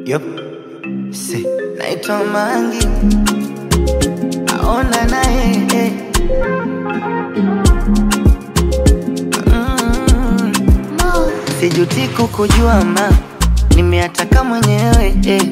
Yup. Si. Naitwa Mangi. Aona naye. eh. Mm. Sijuti kukujua ma nimeataka mwenyewe eh.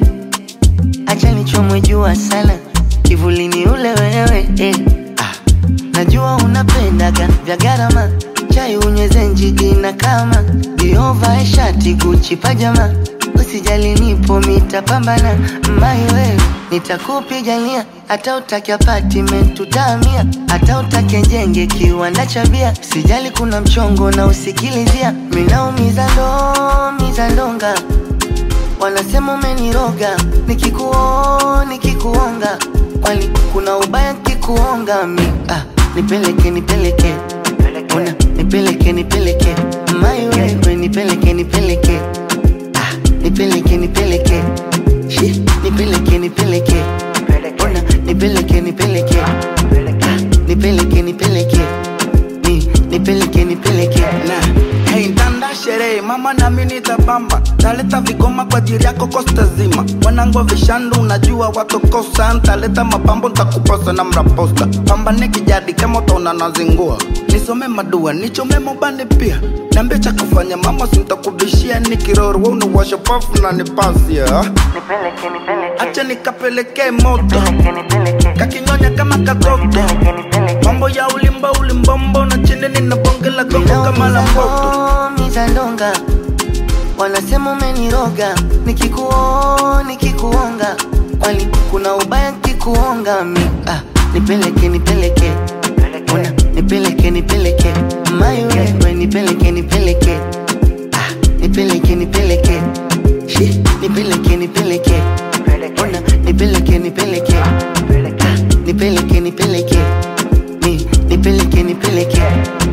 Acha nichomwe jua sana kivulini ule wewe eh. ah. Najua unapendaga vya gharama chai unyweze njigi na kama diovae shati Gucci pajama usijali nipo mitapambana mai wewe nitakupigania hata utake apartment tutahamia hata utake jenge kiwanda cha bia sijali kuna mchongo na usikilizia minaumiza ndo miza ndonga wanasema umeniroga nikikuo nikikuonga kwani kuna ubaya kikuonga mi ah, nipeleke nipeleke una nipeleke nipeleke mai wewe nipeleke nipeleke ah, nipeleke nipeleke Shi, nipeleke nipeleke una nipeleke nipeleke ah, nipeleke nipeleke ni nipeleke nipeleke na hey, ntanda sherehe mama nami nitabamba taleta vigoma kwa ajili yako kosta zima wanangu vishandu unajua watokosa ntaleta mapambo ntakuposa na mraposta pambane kijadi kama utaona nazingua nisome madua nichome mobani pia niambie cha kufanya mama sintakubishia nikiroro we unawasha pafu na nipasia nipeleke nipeleke acha nikapelekee moto nipeleke nipeleke kakinyonya kama katoto nipeleke nipeleke mambo ya ulimba ulimbombo na chini nina bonge la gongo kama la mboto miza ndonga wanasema umeniroga nikikuo nikikuonga kwani kuna ubaya kikuonga mi ah, nipeleke nipeleke una nipeleke nipeleke mai wewe nipeleke nipeleke ah, nipeleke nipeleke Shi, nipeleke nipeleke una nipeleke nipeleke ah, nipeleke nipeleke ni nipeleke nipeleke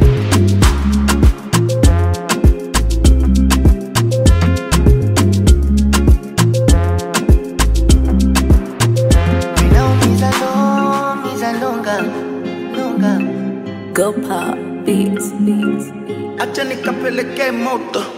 Minaumiza ndo miza ndonga ndonga Go pop beats, beats. acha nikapelekee moto